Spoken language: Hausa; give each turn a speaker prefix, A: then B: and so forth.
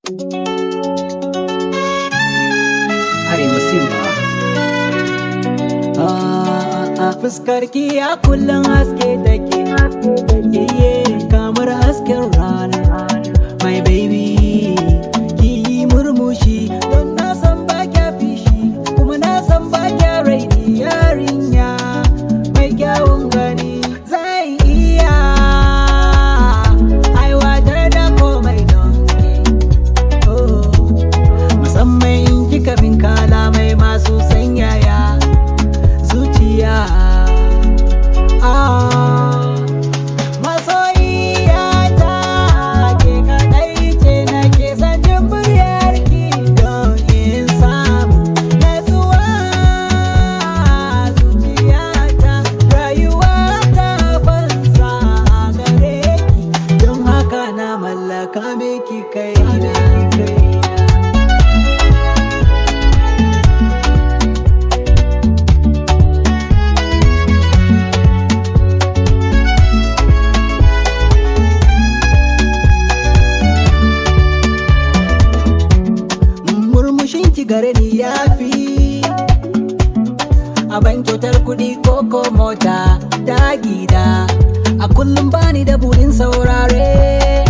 A: Arewa Simba. Ah, fuskar ki a kullum haske take. Iye kamar hasken rana. My baby, ki yi murmushi don na san ba kya fishi. Kuma na san ba kya raini yarinya. Mai kyawun gani zai iya aiwatar da komai don ke. Oh. musamman in kika min kalamai masu sanyaya zuciya Ah, masoyiyata ke kaɗai ce nake son jin muryarki don in samu natsuwa zuciyata rayuwa ta banza a gare ki don haka na mallaka miki kaina murmushin ki gare ni ya fi a ban kyautar kuɗi ko ko mota ta gida a kullum bani da burin saurare